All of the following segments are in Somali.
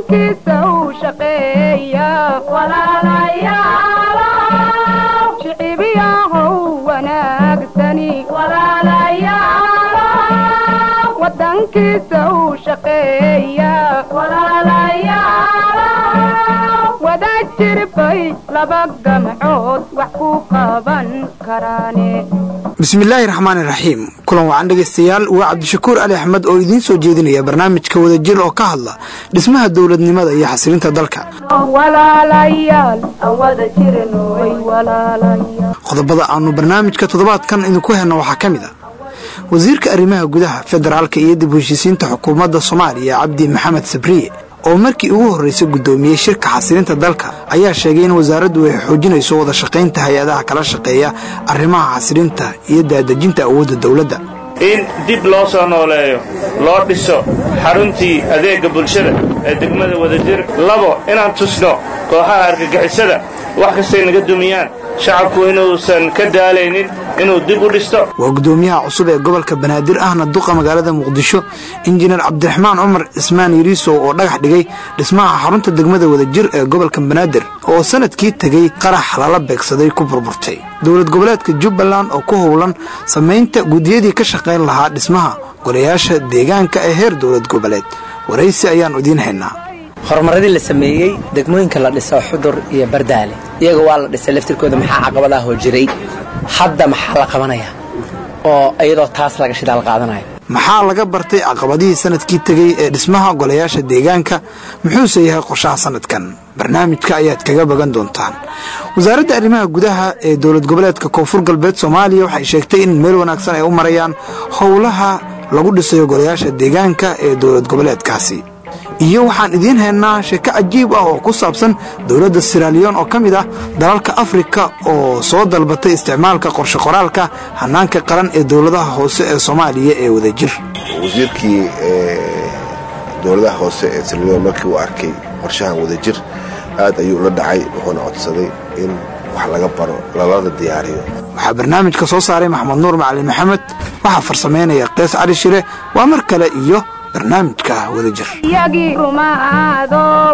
wadankiisa u shaqeeya shicibiyahow wanaagsani wadankiisa u shaqeeya wada jirbay laba gamcood wax ku qaban karaane bismillaahi raxmaani raxiim kulan wacan dhegaystayaal waa cabdishakuur ali axmed oo idiin soo jeedinaya barnaamijka wadajir oo ka hadla dhismaha dowladnimada iyo xasilinta dalka qodobada aanu barnaamijka toddobaadkan idinku helno waxaa ka mid a wasiirka arrimaha gudaha federaalka iyo dib heshiisiinta xukuumadda soomaaliya cabdi maxamed sabriye oo markii ugu horraysay guddoomiyey shirka xasilinta dalka ayaa sheegay in wasaaraddu ay xoojinayso wada shaqaynta hay-adaha kala shaqeeya arrimaha xasilinta iyo daadejinta awoodda dowladda in dib loo soo nooleeyo loo dhiso xaruntii adeegga bulshada ee degmada wadajir labo inaan tusno kooxaha argagixisada wax kastay naga dumiyaan shacabku inuusan ka daalaynin inuu dib u dhisto waa guddoomiyaha cusub ee gobolka banaadir ahna duqa magaalada muqdisho injineer cabdiraxmaan cumar cismaan yariisow oo dhagax dhigay dhismaha xarunta degmada wadajir ee gobolka banaadir oo sanadkii tegey qarax lala beegsaday ku burburtay dowlad goboleedka jubbaland oo ku howlan samaynta guddiyadii ka shaqayn lahaa dhismaha golayaasha deegaanka ee heer dowlad goboleed waraysi ayaannu idiin haynaa horumaradii la sameeyey degmooyinka la dhiso xudur iyo bardaale iyaga waa la dhisay laftirkooda maxaa caqabadaahoo jiray hadda maxaa la qabanaya oo iyadoo taas laga shidaal qaadanayo maxaa laga bartay caqabadihii sanadkii tegey ee dhismaha golayaasha deegaanka muxuuse yahay qorshaha sanadkan barnaamijka ayaad kaga bagan doontaan wasaaradda arrimaha gudaha ee dowlad goboleedka koonfur galbeed soomaaliya waxay sheegtay in meel wanaagsan ay u marayaan howlaha lagu dhisayo golayaasha deegaanka ee dowlad goboleedkaasi iyo waxaan idiin haynaa sheeko cajiib ah oo ku saabsan dowladda siraliyon oo ka mid ah dalalka afrika oo soo dalbatay isticmaalka qorshe qoraalka hanaanka qaran ee dowladaha hoose ee soomaaliya ee wadajir wasiirkii dowladaha hoose ee siraliyon markii uu arkay qorshahan wadajir aad ayuu la dhacay wuxuuna codsaday in wax laga baro lalana diyaariyo waxaa barnaamijka soo saaray maxamed nuur macalin maxamed waxaa farsamaynaya kees cali shire waa mar kale iyo barnaamijka wadajir yagii rumaadow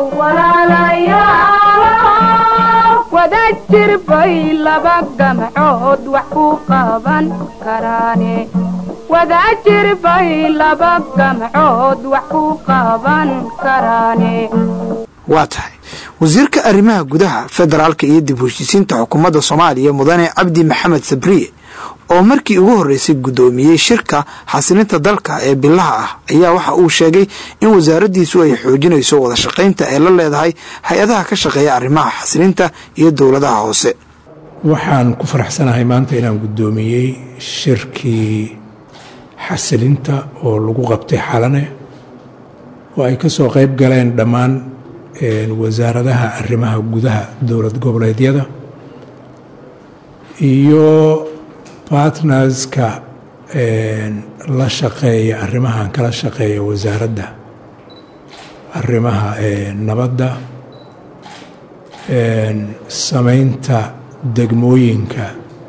wada jirbay laba gamcood wax ku qaban karaane wada jirbay laba gamcood wax ku qaban karaane waa tahay wasiirka arrimaha gudaha federaalka iyo dib heshiisiinta xukuumadda soomaaliya mudane cabdi maxamed sabriye oo markii ugu horreysay guddoomiyey shirka xasilinta dalka ee bilaha ah ayaa waxa uu sheegay in wasaaraddiisu ay xoojinayso wada shaqaynta ay la leedahay hay-adaha ka shaqeeya arrimaha xasilinta iyo dowladaha hoose waxaan ku faraxsanahay maanta inaan guddoomiyey shirkii xasilinta oo lagu qabtay xalane oo ay ka soo qayb galeen dhammaan wasaaradaha arrimaha gudaha dowlad goboleedyada iyo bartnerska la shaqeeya arrimahan kala shaqeeya wasaaradda arrimaha nabadda samaynta degmooyinka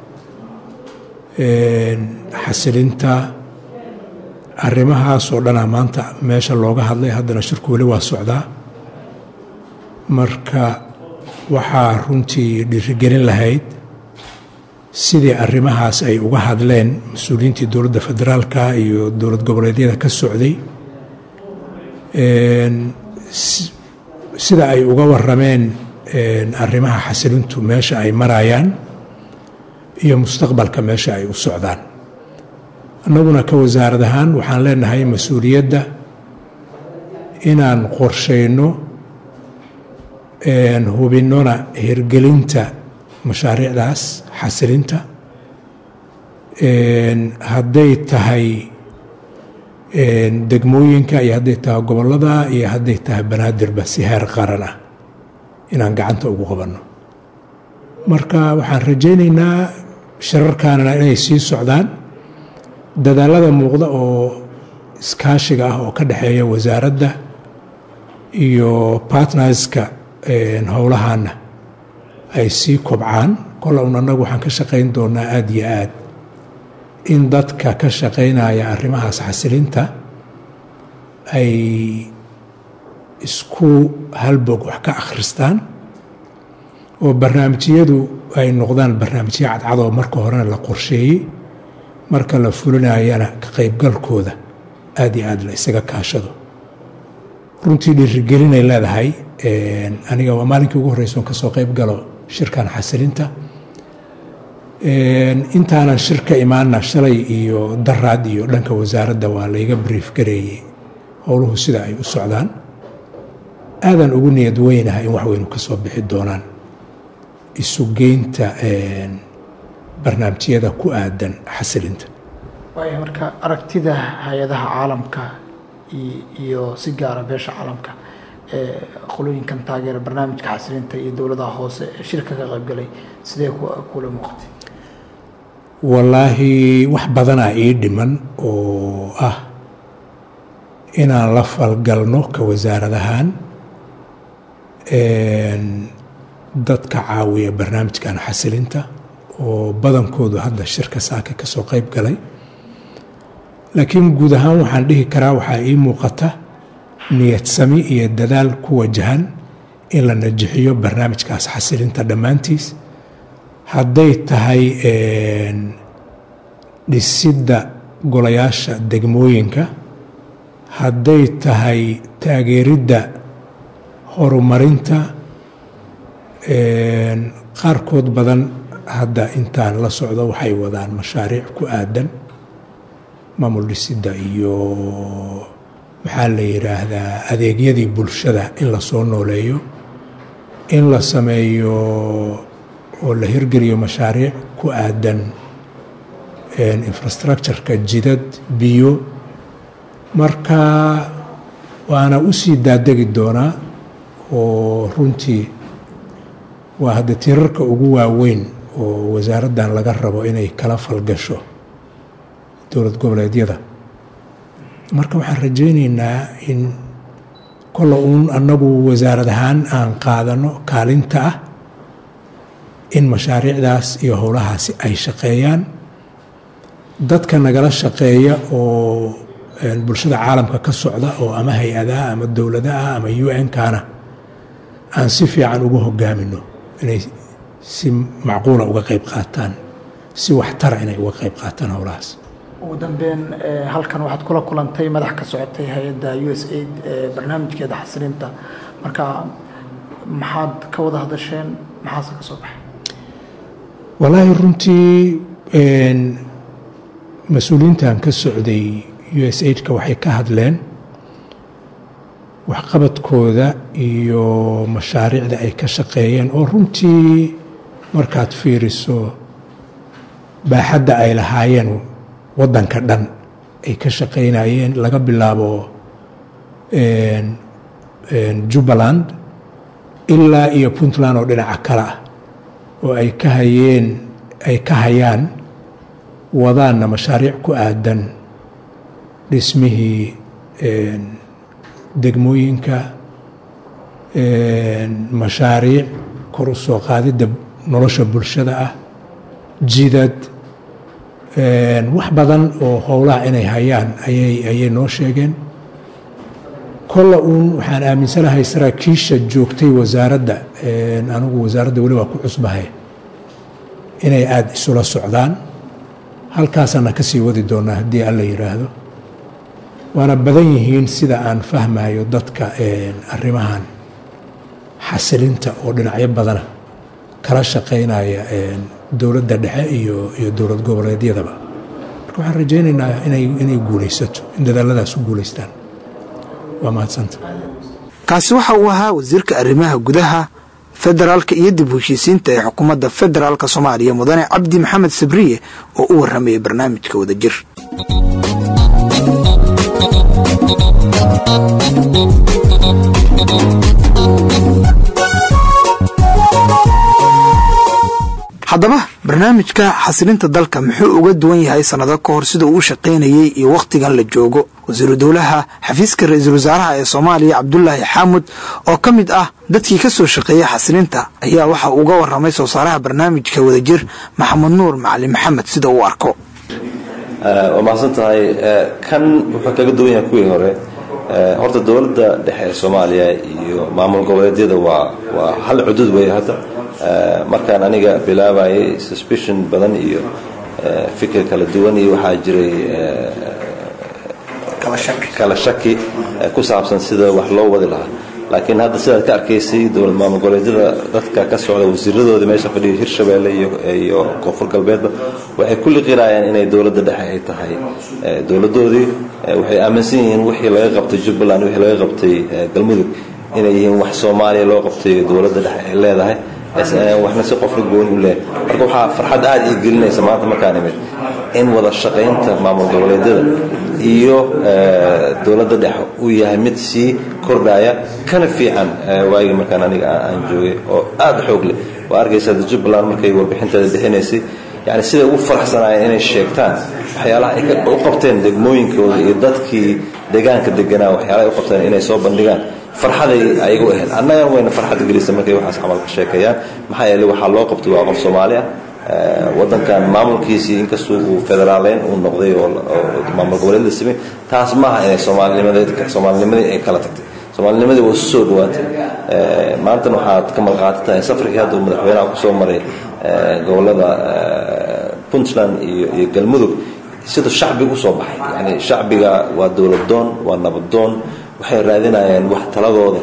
xasilinta arrimahaasoo dhanaa maanta meesha looga hadlay haddana shirku weli waa socdaa marka waxaa runtii dhiirigelin lahayd sidii arrimahaas ay uga hadleen mas-uuliyiintii dowladda federaalka iyo dowlad goboleedyada ka socday sida ay uga warameen arrimaha xasilintu meesha ay marayaan iyo mustaqbalka meesha ay u socdaan annaguna ka wasaarad ahaan waxaan leenahay mas-uuliyadda inaan qorshayno hubinnona hirgelinta mashaariicdaas xasilinta hadday tahay degmooyinka iyo hadday tahay gobollada iyo hadday tahay banaadirba si heer qaran ah inaan gacanta ugu qabanno marka waxaan rajaynaynaa shirarkaanana inay sii socdaan dadaalada muuqda oo iskaashiga ah oo ka dhexeeya wasaaradda iyo partnerska howlahaana ay sii kobcaan kol un annagu waxaan ka shaqayn doonaa aada iyo aad in dadka ka shaqaynaya arrimahaas xasilinta ay isku halbog wax ka akhristaan oo barnaamijyadu ay noqdaan barnaamijyo cadcadoo marka horena la qorsheeyey marka la fulinayana ka qaybgalkooda aada iyo aada la isaga kaashado runtii dhiirigelinay leedahay aniga waa maalinkii ugu horreysa oon kasoo qayb galo shirkan xasilinta intaanan shirka imaana shalay iyo daraad iyo dhanka wasaaradda waa layga brief gareeyey howluhu sida ay u socdaan aadan ugu niyad weynahay in wax weynu ka soo bixi doonaan isugeynta barnaamijyada ku aadan xasilinta waaya marka aragtida hay-adaha caalamka iyo si gaara beesha caalamka ee qolooyinkan taageera barnaamijka xasilinta iyo dowladaha hoose ee shirka ka qaybgalay sidee kula muuqatay wallaahi wax badanaa ii dhiman oo ah inaan la falgalno ka wasaaradahaan dadka caawiya barnaamijkan xasilinta oo badankoodu hadda shirka saaka ka soo qayb galay laakiin guud ahaan waxaan dhihi karaa waxaa ii muuqata niyad sami iyo dadaal ku wajahan in la najixiyo barnaamijkaas xasilinta dhammaantiis hadday tahay dhisidda golayaasha degmooyinka hadday tahay taageeridda horumarinta qaarkood badan hadda intaan la socdo waxay wadaan mashaariic ku aadan maamul dhisidda iyo maxaa la yidhaahdaa adeegyadii bulshada in la soo nooleeyo in la sameeyo oo la hirgeliyo mashaariic ku aadan infrastructureka jidad biyo marka waana u sii daadegi doonaa oo runtii waa hadda tirarka ugu waaweyn oo wasaaraddan laga rabo inay kala falgasho dowlad goboleedyada marka waxaan rajaynaynaa in kolla uun annagu wasaarad ahaan aan qaadano kaalinta ah in mashaariicdaas iyo howlahaasi ay shaqeeyaan dadka nagala shaqeeya oo bulshada caalamka ka socda oo ama hay-adaha ama dowladaha ama u n-kana aan si fiican ugu hogaamino inay si macquula uga qayb qaataan si waxtara inay uga qayb qaataan howlahaas ugu dambeyn halkan waxaad kula kulantay madax ka socotay hay-adda u s aid barnaamijkeeda xasilinta marka maxaad ka wada hadasheen maxaase ka soo baxay wallaahi runtii mas-uuliyiintan ka socday u s aidka waxay ka hadleen waxqabadkooda iyo mashaariicda ay ka shaqeeyeen oo runtii markaad fiiriso baaxadda ay lahaayeen waddanka dhan ay ka shaqaynayeen laga bilaabo jubbaland ilaa iyo puntland oo dhinaca kale ah oo ay ka hayeen ay ka hayaan wadaanna mashaariic ku aadan dhismihii degmooyinka mashaariic kor u soo qaadidda nolosha bulshada ah jidad wax badan oo howlaha inay hayaan ayay ayay noo sheegeen kolla uun waxaan aaminsanahay saraakiisha joogtay wasaaradda anigu wasaaradda weli waa ku cusbahay inay aada isula socdaan halkaasaana ka sii wadi doonaa haddii alla yidhaahdo waana badan yihiin sida aan fahmayo dadka arrimahan xasilinta oo dhinacyo badana kala shaqaynaya dowladda dhexe iyo iyo dowlad goboleedyadaba marka waxaan rajaynaynaa inay inay guulaysato in dadaaladaas u guulaystaan waa mahadsanta kaasi waxa uu ahaa wasiirka arrimaha gudaha federaalka iyo dib u heshiisiinta ee xukuumadda federaalka soomaaliya mudane cabdi maxamed sabriye oo u warramayay barnaamijka wadajir haddaba barnaamijka xasilinta dalka muxuu uga duwan yahay sannado ka hor sida uu u shaqaynayey iyo wakhtigan la joogo wasiiru dowlaha xafiiska ra-iisul wasaaraha ee soomaaliya cabdulaahi xaamud oo ka mid ah dadkii ka soo shaqeeyey xasilinta ayaa waxa uga warramay soo saaraha barnaamijka wadajir maxamed nuur macalin maxamed sida uu arko waa mahadsan tahay kan wuxuu kaga duwan yahay kuwii hore horta dowladda dhexe ee soomaaliya iyo maamul goboleedyada waa waa hal cudud weeye hadda markaan aniga bilaabayay suspicion badan iyo fikir kala duwan iyo waxaa jiray kala shaki ku saabsan sida wax loo wadi lahaa laakiin hadda sidaad ka arkaysay dowlad maamul goboleedyada dadka ka socda wasiiradoodii meesha fadhiya hirshabeelle iyo koonfur galbeedba waxay ku liqirayaan inay dowladda dhexe ay tahay dowladdoodii waxay aaminsan yihiin wixii laga qabtay jubbaland wixii laga qabtay galmudug inay yihiin wax soomaaliya loo qabtay dowladda dhexe ay leedahay waxna si qofla gooni u leeyahay marka waxaa farxad aad ii gelinaysa maanta markaan imid in wada shaqaynta maamul goboleedyada iyo dowladda dhexe uu yahay mid sii kordhaya kana fiican waagii markaan aniga aan joogay oo aad xoog leh waa arkaysaa jubbaland markay warbixinteeda bixinaysay yani siday ugu faraxsanaayeen inay sheegtaan waxyaalaha ay u qabteen degmooyinkooda iyo dadkii deegaanka deganaa waxyaalaha ay u qabteen inay soo bandhigaan farxaday ayagu ahayd annagana wayna farxad gelisa markay waxaas camal ka sheekeeyaan maxaa yeeley waxaa loo qabtay waa qof soomaali ah wadankan maamulkiisii inkastoo uu federaaleyn uu noqday oo maamul goboleed la samey taas maaha inay soomaalinimadii soomaalinimadii ay kala tagtay soomaalinimadii waa isu soo dhawaatay maantana waxaad ka malqaati tahay safarkii hadda madaxweynaha kusoo maray gobolada puntland iyo iyo galmudug siduu shacbiga usoo baxay yani shacbiga waa dowladdoon waa nabadoon waxay raadinayaan wax taladooda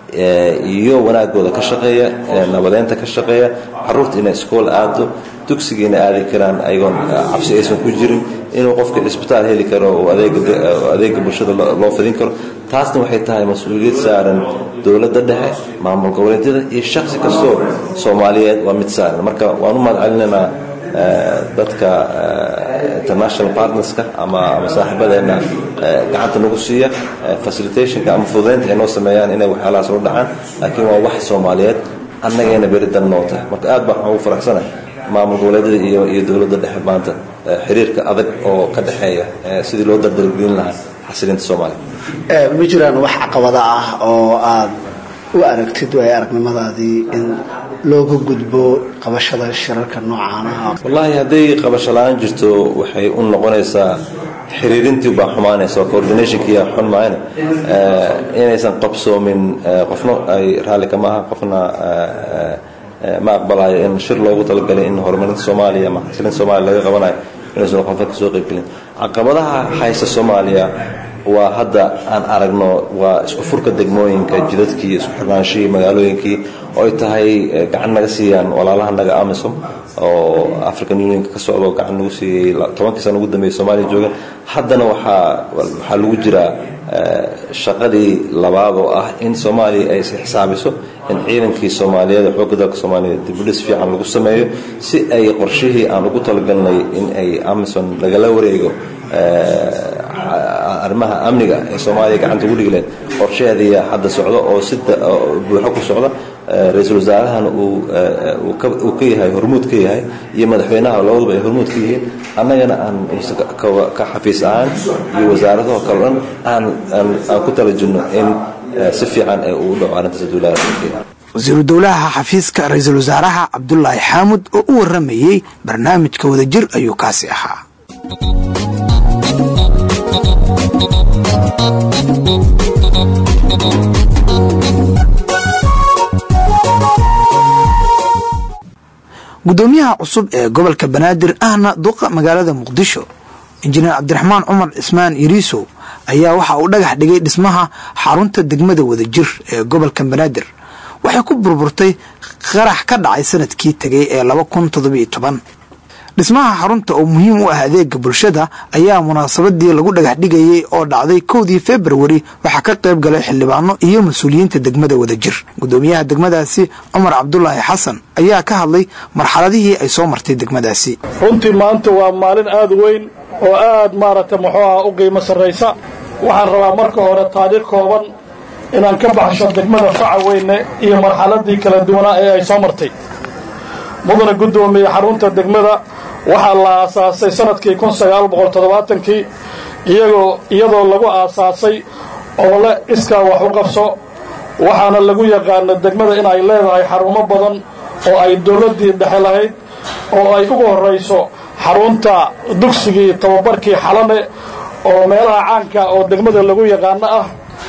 iyo wanaagooda ka shaqeeya nabadeynta ka shaqeeya caruurta inay iskool aado dugsiga inay aadi karaan ayagoon cabsi aysan ku jirin inuu qofka cisbitaal heli karo oo adeega bulshada loo fidin karo taasna waxay tahay mas-uuliyad saaran dowladda dhexe maamul goboleedyada iyo shaksi kastoo soomaaliyeed waa mid saaran marka waan u mahad celinaynaa dadka international partnerska ama ama saaxiibadeena gacanta nagu siiya facilitationka ama fududeynta ay noo sameeyaan inay waxyaalahaas u dhacaan laakiin waa wax soomaaliyeed annagayna beri dan noo tahay marka aad baan waxaan ugu faraxsanahay maamul goboleedyada iyo iyo dowladda dhexe maanta xiriirka adag oo ka dhexeeya sidii loo dardargelin lahaa xasilinta soomaaliya ma jiraan wax caqabada ah oo aad u aragtid waay aragnimadaadii in looga gudbo qabashada shirarka noocaana wallaahi hadday qabasho la-aan jirto waxay u noqonaysaa xiriirintii baa xumaanaysa oo coordinationkiia xun maayna inaysan qabsoomin qofna ay raalli kama aha qofna ma aqbalayo in shir loogu talagalay in horumarinta soomaaliya ama xasilinta soomaaliya laga qabanayo inaysan qofna kasoo qaybgelin caqabadaha haysta soomaaliya waa hadda aan aragno waa isku furka degmooyinka jidadkii isku xirnaanshihii magaalooyinkii oo ay tahay gacan naga siiyaan walaalaha naga amisom oo african unionka ka socda oo gacan nagu siiyey tobankii sana ugu dambeeyay soomaaliya jooga haddana waxaa waxaa lagu jiraa shaqadii labaad oo ah in soomaaliya ay is xisaabiso in ciidankii soomaaliyeed ee xoogga dalka soomaaliyeed dibudhis fiican lagu sameeyo si ay qorshihii aan ugu talagalnay in ay amison lagala wareego arrimaha amniga ee soomaaliya gacanta ugu dhigleen qorsheheediya hadda socda oo si buuxo ku socda ra-iisul wasaarahan uu ka yahay hormuud ka yahay iyo madaxweynaha labaduba ay hormuud ka yihiin annagana aan ka xafiis ahaan iyo wasaaradaho kale dhan aan aan ku tala jirno in si fiican ee uu dhaco arrintaas duulaha wasiiru dowlaha xafiiska ra-iisul wasaaraha cabdulaahi xaamud oo u waramayey barnaamijka wadajir ayuu kaasi ahaa gudoomiyaha cusub ee gobolka banaadir ahna duqa magaalada muqdisho injineer cabdiraxmaan cumar cismaan iriisow ayaa waxa uu dhagax dhigay dhismaha xarunta degmada wadajir ee gobolka banaadir waxay ku burburtay qarax ka dhacay sanadkii tegay ee laba kun toddobiyo toban dhismaha xarunta oo muhiim u ah adeega bulshada ayaa munaasabadii lagu dhagax dhigayey oo dhacday kowdii februari waxaa ka qayb galay xildhibaano iyo mas-uuliyiinta degmada wadajir gudoomiyaha degmadaasi cumar cabdulaahi xasan ayaa ka hadlay marxaladihii ay soo martay degmadaasi runtii maanta waa maalin aad weyn oo aad maaragtay muxuu aha u qiimo sarraysa waxaan rabaa marka hore taariikh kooban inaan ka baxsho degmada faca weyne iyo marxaladii kala duwanaa ee ay soo martay mudana guddoomiye xarunta degmada waxaa la aasaasay sanadkii kun sagaal boqol toddobaatankii iyagoo iyadoo lagu aasaasay oole iskaa wax u qabso waxaana lagu yaqaana degmada in ay leedahay xarumo badan oo ay dowladdii dhexe lahayd oo ay ugu horrayso xarunta dugsigii tababarkii xalane oo meelaha caanka oo degmada lagu yaqaano ah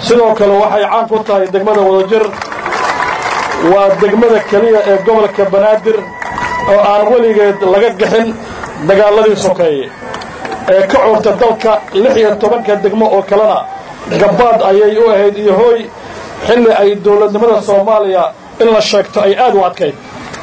sidoo kale waxay caan ku tahay degmada wadajir waa degmada keliya ee gobolka banaadir oo aan weligeed laga gixin dagaaladii sokeeye ee ka curta dalka lix iyo tobanka degmo oo kalena gabbaad ayay u ahayd iyo hooy xilli ay dowladnimada soomaaliya in la sheegto ay aad u adkayd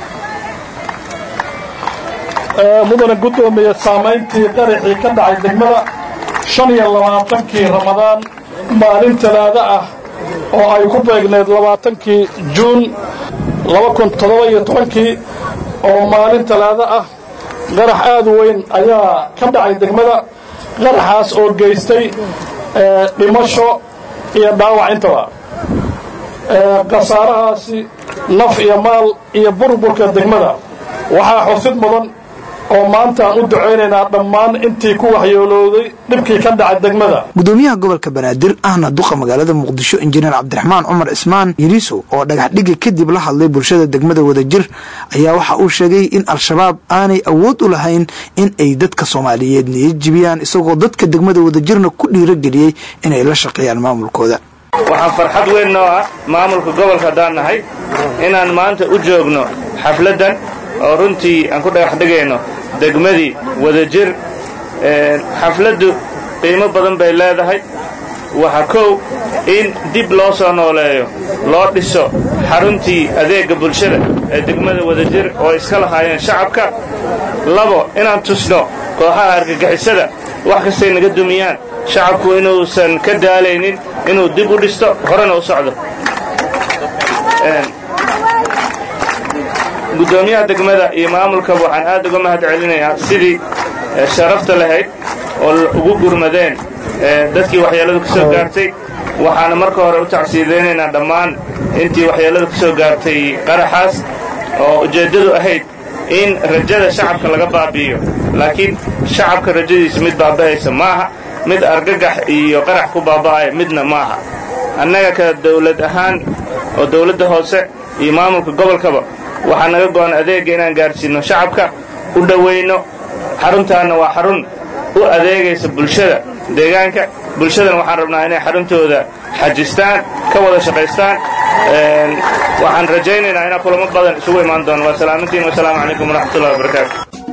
mudana guddoomiye saamayntii qaraxii ka dhacay degmada shan iyo labaatankii ramadaan maalin talaado ah oo ay ku beegneed labaatankii juun laba kun toddoba iyo tobankii oo maalin talaado ah qarax aad u weyn ayaa ka dhacay degmada qaraxaas oo geystay dhimasho iyo dhaawac intaba khasaarahaasi naf iyo maal iyo burburka degmada waxaa xusid mudan oo maanta aan u ducaynaynaa dhammaan intii ku waxyoolooday dhibkii ka dhacay degmada gudoomiyaha gobolka banaadir ahna duqa magaalada muqdisho injineer cabdiraxmaan cumar ismaan yiriiso oo dhagax dhigi kadib la hadlay bulshada degmada wadajir ayaa waxa uu sheegay in al-shabaab aanay awood u lahayn in ay dadka soomaaliyeed niyad jibiyaan isagoo dadka degmada wadajirna ku dhiirageliyey inay la shaqeeyaan maamulkooda waxaa farxad weyn noo ah maamulka gobolka haddaan nahay inaan maanta u joogno xafladdan oo runtii aan ku dhagax dhigayno degmadii wadajir xafladdu qiimo badan bay leedahay waxa kow in dib loo soo nooleeyo loo dhiso xaruntii adeegga bulshada ee degmada wadajir oo iska lahaayeen shacabka labo inaan tusno kooxaha argagixisada wax kastay naga dumiyaan shacabku inuusan ka daalaynin inuu dib u dhisto horena u socdo guddoomiyaha degmada iyo maamulkaba waxaan aad uga mahad celinayaa sidii sharafta lahayd oo ugu gurmadeen dadkii waxyeelladu ka soo gaartay waxaana marka hore u tacsiidaynaynaa dhammaan intii waxyeelladu ka soo gaartay qaraxaas oo ujeeddadu ahayd in rajada shacabka laga baabi'iyo laakiin shacabka rajadiisa mid baaba'aysa maaha mid argagax iyo qarax ku baaba'aya midna maaha annaga ka dawlad ahaan oo dawladda hoose iyo maamulka gobolkaba waxaa naga go'an adeegga inaan gaadhsiinno shacabka u dhowayno xaruntaanna waa xarun u adeegaysa bulshada deegaanka bulshadana waxaan rabnaa inay xaruntooda xajistaan ka wada shaqaystaan waxaan rajaynaynaa inaa kulamo badan isugu imaan doono waa salaamantiin wasalaamu calaykum waraxmatullahi wabarakaatu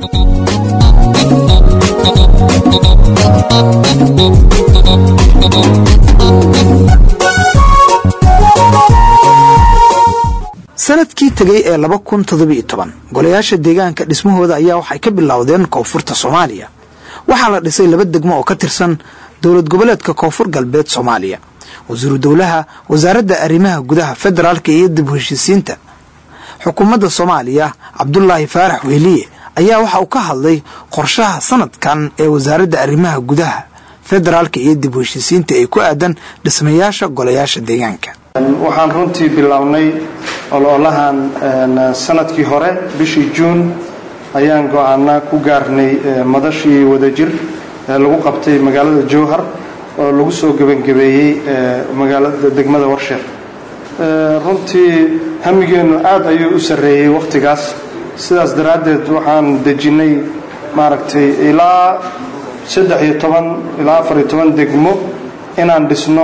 sanadkii tegey ee laba kun toddobiyo toban golayaasha deegaanka dhismahooda ayaa waxay ka bilowdeen koonfurta soomaaliya waxaa la dhisay laba degmo oo ka tirsan dowlad goboleedka koonfur galbeed soomaaliya wasiiru dowlaha wasaaradda arrimaha gudaha federaalka iyo dib u heshiisiinta xukuumadda soomaaliya cabdulaahi faarax wehliye ayaa waxa uu ka hadlay qorshaha sanadkan ee wasaaradda arrimaha gudaha federaalka iyo dib u heshiisiinta ee ku aadan dhismayaasha golayaasha deegaanka waxaan runtii bilownay ololahan sanadkii hore bishii juun ayaan go-aana ku gaarnay madashii wadajir ee lagu qabtay magaalada jowhar oo lagu soo gebangebeeyey magaalada degmada warsheer runtii hamigeennu aad ayuu u sarreeyey wakhtigaas sidaas daraaddeed waxaan dejinnay maaragtay ilaa saddex iyo toban ilaa afar iyo toban degmo inaan dhisno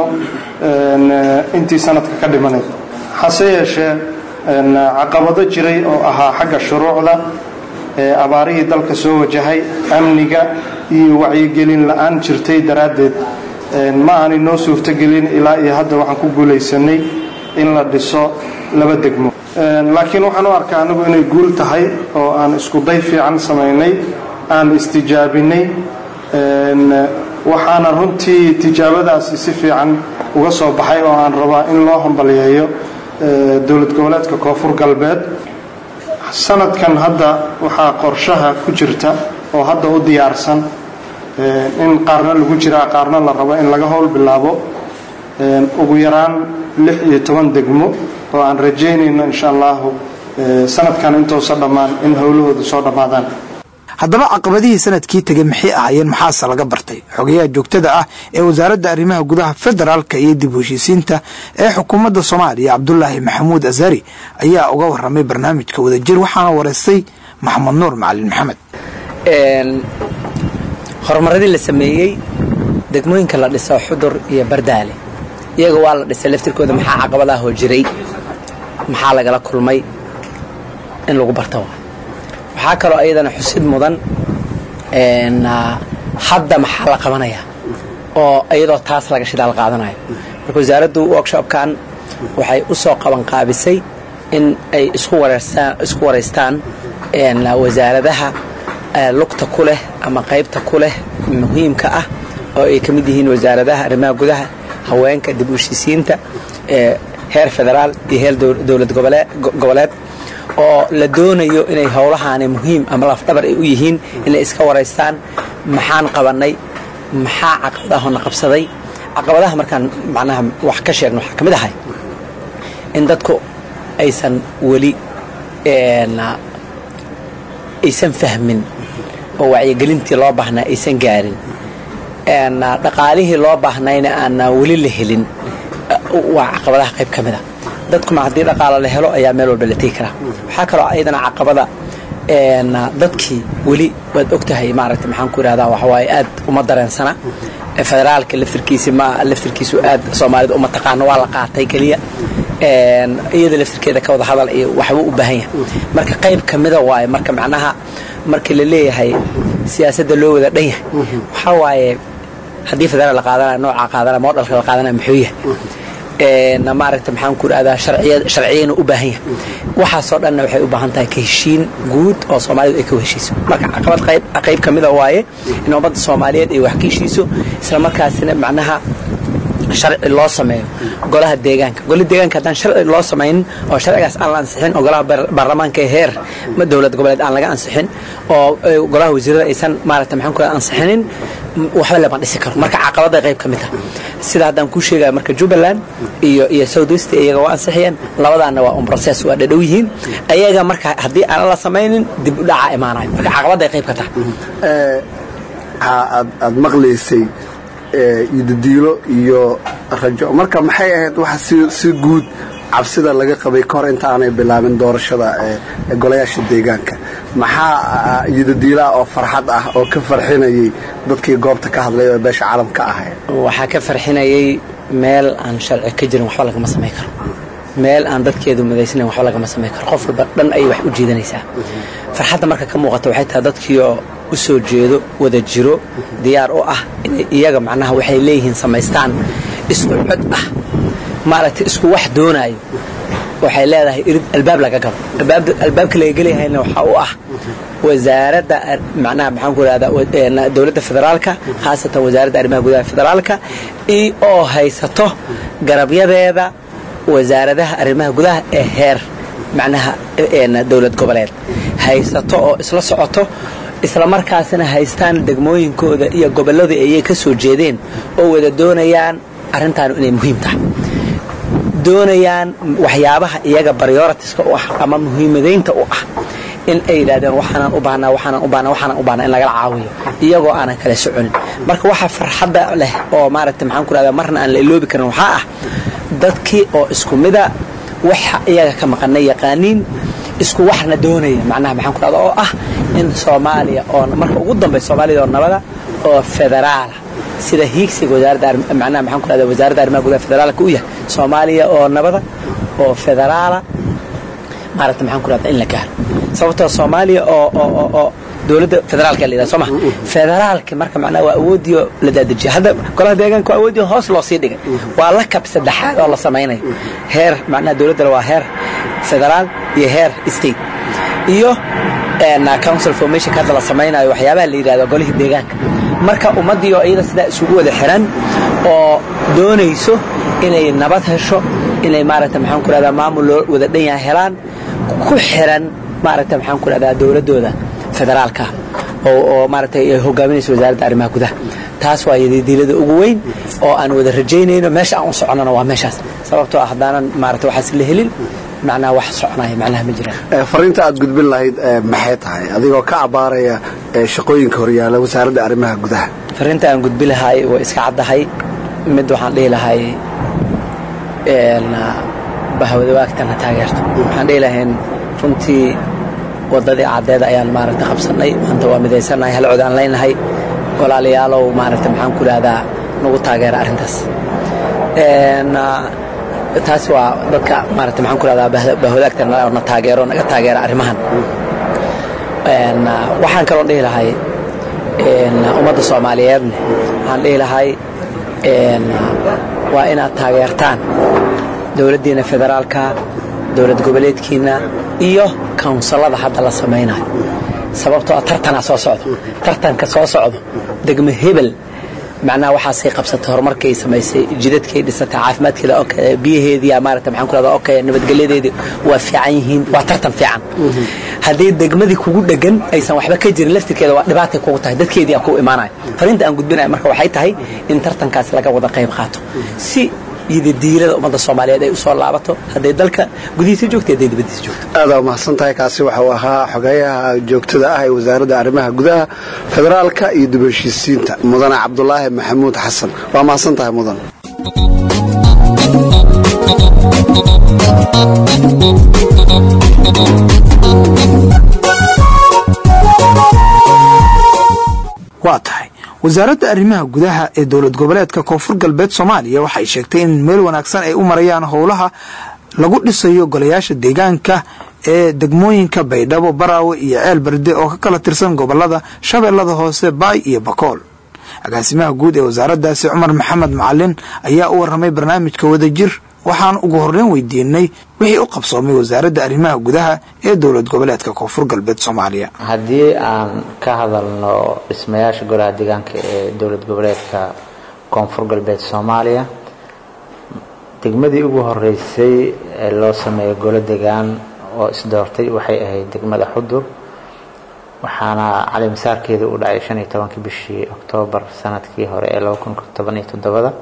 intii sanadka ka dhimanayd hase yeeshee caqabado jiray oo ahaa xagga shuruucda abaarihii dalka soo wajahay amniga iyo wacyigelin la-aan jirtay daraaddeed ma aanay noo suurtogelin ilaa iyo hadda waxaan ku guulaysanay in la dhiso laba degmo laakiin waxaan u arkaa anigu inay guul tahay oo aan iskuday fiican samaynay aan istijaabinay waxaana runtii tijaabadaasi si fiican uga soo baxay oo aan rabaa in loo hambaliyeeyo dowlad goboleedka koonfur galbeed sanadkan hadda waxaa qorshaha ku jirta oo hadda u diyaarsan in qaarna lagu jiraa qaarna la rabo in laga howl bilaabo ugu yaraan lix iyo toban degmo oo aan rajaynayno insha allahu sanadkan intoosa dhammaan in howlahooda soo dhammaadaan haddaba caqabadihii sanadkii tegey maxay ahaayeen maxaase laga bartay xogayaha joogtada ah ee wasaaradda arrimaha gudaha federaalka iyo dib u heshiisiinta ee xukuumadda soomaaliya cabdulaahi maxamuud azari ayaa uga waramay barnaamijka wadajir waxaana wareystay maxamed nuur macalin maxamed horumaradii la sameeyey degmooyinka la dhiso xudur iyo bardaale iyaga waa la dhisay laftirkooda maxaa caqabadaahoo jiray maxaa lagala kulmay in lagu barta waa waxaa kaloo ayadana xusid mudan hadda maxaa la qabanaya oo iyadoo taas laga shidaal qaadanayo marka wasaaraddu workshopkan waxay u soo qabanqaabisay in ay isku waraystaan wasaaradaha lugta ku leh ama qaybta ku leh muhiimka ah oo ay ka mid yihiin wasaaradaha arrimaha gudaha haweenka dib u heshiisiinta heer federaal iyo heer dowlad goboleed oo la doonayo inay howlahaani muhiim ama lafdhabar ay u yihiin inay iska waraystaan maxaan qabannay maxaa caqabadahona qabsaday caqabadaha markaan macnaha wax ka sheegno waxaa ka mid ahay in dadku aysan weli aysan fahmin oo wacyigelintii loo baahnaa aysan gaarin dhaqaalihii loo baahnayna aanaa weli la helin waa caqabadaha qayb ka mid a dadkuma haddii dhaqaalo la helo ayaa meel walba la tegi karaa waxaa kaloo ayadana caqabada dadkii weli waad og tahay maaragta maxaan ku idhahdaa waxawaaye aad uma dareensana federaalka laftirkiisi ma laftirkiisu aad soomaalida uma taqaano waa la qaatay keliya iyada laftirkeeda ka wada hadal iyo waxbuu u baahan yahay marka qayb ka mida waaye marka macnaha markii la leeyahay siyaasadda loo wada dhan yahay waxaa waaye haddii federaal la qaadanaya noocaa qaadanaya moodhalka la qaadanaya muxuu yahay maaragta maxaan ku idhahdaa sharciyayna u baahan yahay waxaasoo dhanna waxay u baahan tahay ka heshiin guud oo soomaalidu ay ka heshiiso marka caqabad qayb ka mida waaye in ummadda soomaaliyeed ay wax ka heshiiso isla markaasina macnaha sharci loo sameeyo golaha deegaanka golaha deegaanka haddaan sharci loo samaynin oo sharcigaas aan la ansixin oo golaha baarlamaanka ee heer dowlad goboleed aan laga ansixin oo golaha wasiirada aysan maaragta maxaan ku ansixinin waxba lama dhisi karo marka caqabada qayb ka mid ah sida haddaan kuu sheegaya marka jubbaland iyo iyo south west iyaga waa ansixiyeen labadaana waa un process waa dhadhow yihiin ayaga marka haddii aan la samaynin dib u dhaca imaanayo marka caqabada qayb ka tahay aad maqlaysay iyodadiilo iyo rajo marka maxay ahayd waxa si guud cabsida laga qabay kahor inta aanay bilaabin doorashada golayaasha deegaanka maxaa iyodadiilaah oo farxad ah oo ka farxinayay dadkii goobta ka hadlay oo beesha caalamka ahayd waxaa ka farxinayay meel aan sharci ka jirin waxba lagama samayn karo meel aan dadkeedu madaysnayn waxba lagama samayn karo qof walba dhan ayay wax u jiidanaysaa farxadda marka ka muuqata waxay tahay dadkiioo u soo jeedo wada jiro diyaar u ah inay iyaga macnaha waxay leeyihiin samaystaan isku cod ah maaragtay isku wax doonaayo waxay leedahay irid albaab laga galo albaabka laga gelayahayna waxaa u ah wasaaradda macnaha maxaan ku ihahdaa dowladda federaalka khaasatan wasaaradda arrimaha gudaha federaalka oo haysato garabyadeeda wasaaradaha arrimaha gudaha ee heer macnaha dowlad goboleed haysato oo isla socoto isla markaasina haystaan degmooyinkooda iyo gobolladii ayay ka soo jeedeen oo wada doonayaan arrintaanu inay muhiim tahay doonayaan waxyaabaha iyaga baryoritiska u ah ama muhiimadaynta u ah in ay yidhahdeen waxaanaan u baahnaa waxaanaan u baahnaa waxaanaan u baahnaa in lagala caawiyo iyagoo aanan kala soconin marka waxa farxadda leh oo maaragta maxaan ku rahdaa marna aan la iloobi karin waxaa ah dadkii oo isku mida waxa iyaga ka maqanay yaqaaniin isku waxna doonaya macnaha maxaan ku rahda oo ah in soomaaliya oo marka ugu dambaysa soomaalida oo nabada oo federaala sida hiigsiga wasaaradda macnaha maxaan ku rahda wasaaradda arrimaha gudaha federaalka u yahay soomaaliya oo nabada oo federaala maaragta maxaan ku rahda in la gaaro sababtoo soomaaliya oo oo oo dowladda federaalka la yidhaha soo ma federaalka marka macnaha waa awoodii la daadajiya hadda golaha deegaanka waa awoodii hoos loo sii dhigay waa la kab saddexaad oo la samaynayo heer macnaha dowladdana waa heer federaal iyo heer state iyo council formation hadda la samaynayo waxyaabaha la yidhahdo golihii deegaanka marka ummaddii oo iyada sidaa isugu wada xiran oo doonayso inay nabad hesho inay maaragta maxaan ku rahdaa maamul loo wada dhan yahay helaan ku xiran maaragta maxaan ku rahdaa dowladdooda federaalka oo oo maaragtay ay hogaaminayso wasaaradda arrimaha gudaha taas waa yadidiilada ugu weyn oo aan wada rajaynayno meesha aan u soconana waa meeshaas sababtoo ah haddaanan maaragta waxaas la helin macnaha wax soconaya macnaha ma jiraan fariinta aad gudbin lahayd maxay tahay adigoo ka abaaraya shaqooyinka horyaala wasaaradda arrimaha gudaha fariinta aan gudbi lahay way iska caddahay mid waxaan dhihi lahay bahwadawaagtana taageerto waxaan dhihi lahayn runtii waddadii caddeed ayaan maaragta qabsannay maanta waa midaysannahay hal cod aan leynahay walaalayaalow maaragta maxaan ku idhahdaa nagu taageera arrintaas taas waa dadka maarata maxaan ku rahdaa bahwadaagta na taageero naga taageera arrimahan waxaan kaloo dhihi lahay ummadda soomaaliyeedne waxaan dhihi lahay waa inaad taageertaan dowladdiina federaalka dowlad goboleedkiina iyo kawnsallada hadda la samaynayo sababtoo tartanaa soo socdo tartanka soo socdo degmo hebel macnaha waxaasay qabsatay horumarkay samaysay jidadkay dhisatay caafimaadkeeda okay biyaheedii maarata maxaan ku rahdaa okay nabadgelyadeedii waa fiican yihiin waa tartan fiican haddii degmadii kugu dhegan aysan waxba ka jirin laftirkeeda waa dhibaatay kugu tahay dadkeedii aa ku imaanaya fariinta aan gudbinaya marka waxay tahay in tartankaas laga wada qayb qaato si iyodadiilada ummadda soomaaliyeed ay u soo laabato hadday dalka gudihiisa joogto hadday dibaddiisa joogto aadaa umahadsan tahay kaasi waxa uu ahaa xogeeyaha joogtada ah ee wasaaradda arrimaha gudaha federaalka iyo dib heshiisiinta mudane cabdulaahi maxamuud xasan waa mahadsan tahay mudan waa tahay wasaaradda arrimaha gudaha ee dowlad goboleedka koonfur galbeed soomaaliya waxay sheegtay in meel wanaagsan ay u marayaan howlaha lagu dhisayo golayaasha deegaanka ee degmooyinka baydhabo baraawe iyo ceel berde oo ka kala tirsan gobolada shabeellada hoose baay iyo bakool agaasimaha guud ee wasaaraddaasi cumar maxamed macalin ayaa u warramay barnaamijka wadajir waxaan ugu horreyn weydiinay wixii u qabsoomay wasaaradda arrimaha gudaha ee dowlad goboleedka koonfur galbeed soomaaliya haddii aan ka hadalno dhismayaasha golaha deegaanka ee dowlad goboleedka koonfur galbeed soomaaliya degmadii ugu horeysay ee loo sameeyo golo degaan oo isdoortay waxay ahayd degmada xudur waxaana calimasaarkeeda u dhacay shan iyo tobankii bishii oktoobar sanadkii hore ee laba kun toban iyo toddobada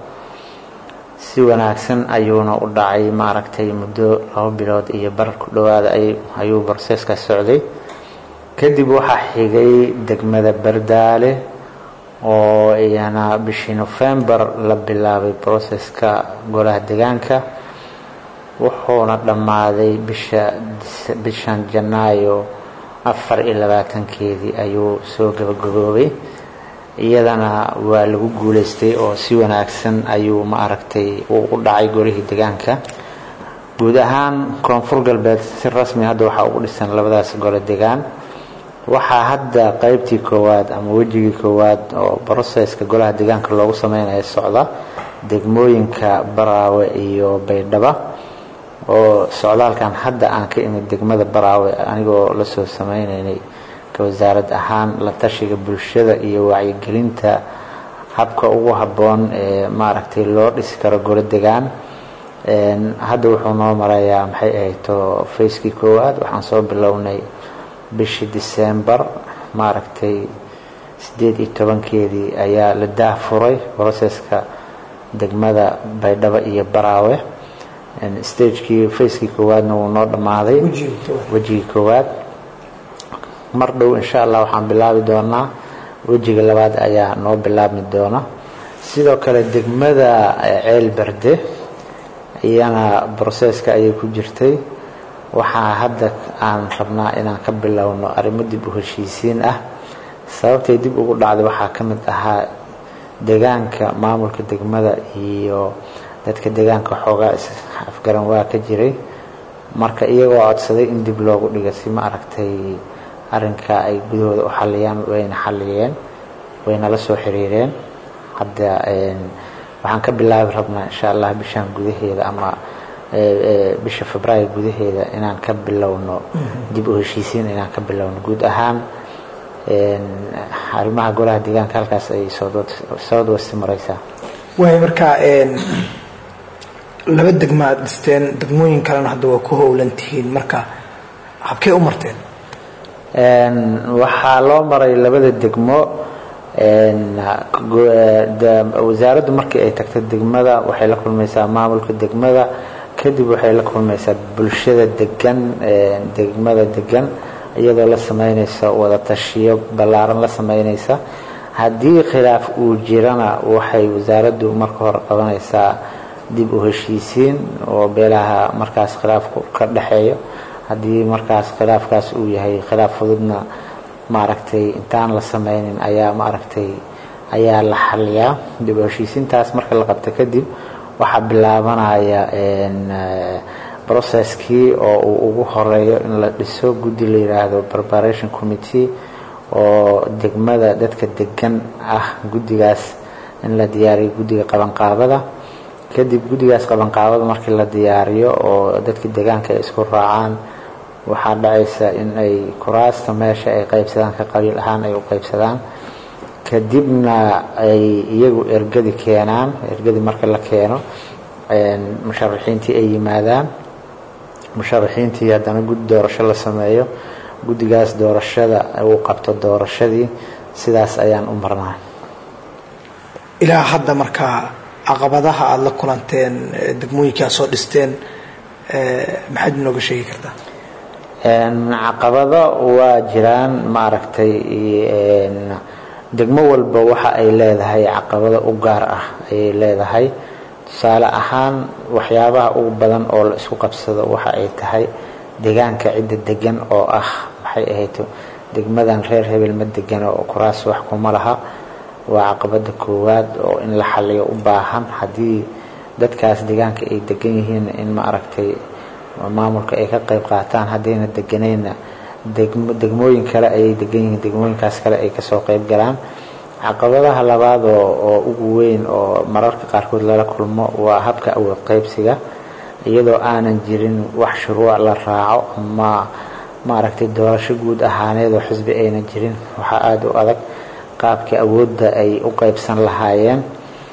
si wanaagsan ayuuna u dhacay maaragtay muddo laba bilood iyo barar ku dhowaada ayuu broseeskaas socday kadib waxaa xigay degmada bardaale oo iyana bishii nofembar la bilaabay broseska golaha degaanka wuxuuna dhammaaday bisha bishan janaayo afar iyo labaatankeedii ayuu soo gabagaboobay iyadana waa lagu guulaystay oo si wanaagsan ayuu ma aragtay uu u dhacay golihii degaanka guud ahaan koonfur galbeed si rasmi hadda waxaa ugu dhisan labadaas gole degaan waxaa hadda qaybtii koowaad ama wejigii koowaad oo broseska golaha degaanka loogu sameynaya socda degmooyinka baraawe iyo baydhaba oo socdaalkan hadda aan ka imid degmada baraawe anigoo lasoo sameynaynay wasaarad ahaan la tashiga bulshada iyo wacyigelinta habka ugu habboon ee maaragtay loo dhisi karo golo degaan hadda wuxuu noo marayaa maxay ahayto facekii koowaad waxaan soo bilownay bishii december maaragtay sideed iyo tobankeedii ayaa la daahfuray broseska degmada baydhabo iyo baraawe stagekii facekii koowaadna wuu noo dhammaaday wejigii koowaad mar dhow insha allah waxaan bilaabi doonaa wejiga labaad ayaa noo bilaabmi doona sidoo kale degmada ceel berde iyana broseska ayay ku jirtay waxaa hadda aan rabnaa inaan ka bilowno arrimo dib u heshiisiin ah sababtay dib ugu dhacday waxaa ka mid ahaa degaanka maamulka degmada iyo dadka degaanka xoogaa afgaran waa ka jiray marka iyagoo codsaday in dib loogu dhiga si ma aragtay arrinka ay gudahooda u xaliyaan wayna xaliyeen wayna la soo xiriireen hadda waxaan ka bilaabi rabnaa insha allah bishan gudaheeda ama bisha febraayo gudaheeda inaan ka bilowno dib u heshiisiin inaan ka bilowno guud ahaan arrimaha golaha deegaanka halkaas ayay south west mareysaa waay markaa laba degma aad dhisteen degmooyin kalena hadda waa ku howlan tihiin marka habkee u marteen waxaa loo maray labada degmo wasaaraddu markii ay tagto degmada waxay la kulmaysaa maamulka degmada kadib waxay la kulmaysaa bulshada degan degmada degan iyadoo la sameynaysa wada tashiyo ballaaran la sameynaysa haddii khilaaf uu jirana waxay wasaaraddu marka hore qabanaysaa dib u heshiisiin oo beelaha markaas khilaafku ka dhexeeyo haddii markaas khilaafkaas uu yahay khilaaf fududna maaragtay intaan la sameynin ayaa maaragtay ayaa la xaliyaa dib u heshiisiintaas marka la qabto kadib waxaa bilaabanaya processkii oo uu ugu horeeyo in la dhiso guddi la yidhaahdo preparation committee oo degmada dadka degan ah guddigaas in la diyaariyo guddiga qabanqaabada kadib guddigaas qabanqaabada markii la diyaariyo oo dadka deegaanka ay isku raacaan waxaa dhacaysa in ay kuraasta meesha ay qaybsadaan ka qabiil ahaan ay u qaybsadaan kadibna ay iyagu ergadi keenaan ergadi marka la keeno musharaxiintii ay yimaadaan musharaxiintii haddana guddi doorasho la sameeyo guddigaas doorashada uu qabto doorashadii sidaas ayaan u marnaa ilaa hadda markaa caqabadaha aada la kulanteen degmooyinkii aad soo dhisteen maxaad inooga sheegi kartaa caqabado waa jiraan maaragtay degmo walba waxa ay leedahay caqabado u gaar ah ayay leedahay tusaale ahaan waxyaabaha ugu badan oo la isku qabsado waxa ay tahay deegaanka cidda degan oo ah maxay ahayto degmadan reer hebel ma degano oo kuraas wax kuma laha waa caqabada koowaad oo in la xaliyo u baahan haddii dadkaas deegaanka ay degan yihiin in ma aragtay maamulka ay ka qayb qaataan haddayna deganayna degmooyin kale ayay degan yihiin degmooyinkaas kale ay kasoo qayb galaan caqabadaha labaad oo ugu weyn oo mararka qaarkood lala kulmo waa habka awood qaybsiga iyadoo aanan jirin wax shuruuc la raaco ama maaragtay doorasho guud ahaaneed oo xisbi aynan jirin waxaa aada u adag qaabkii awoodda ay u qaybsan lahaayeen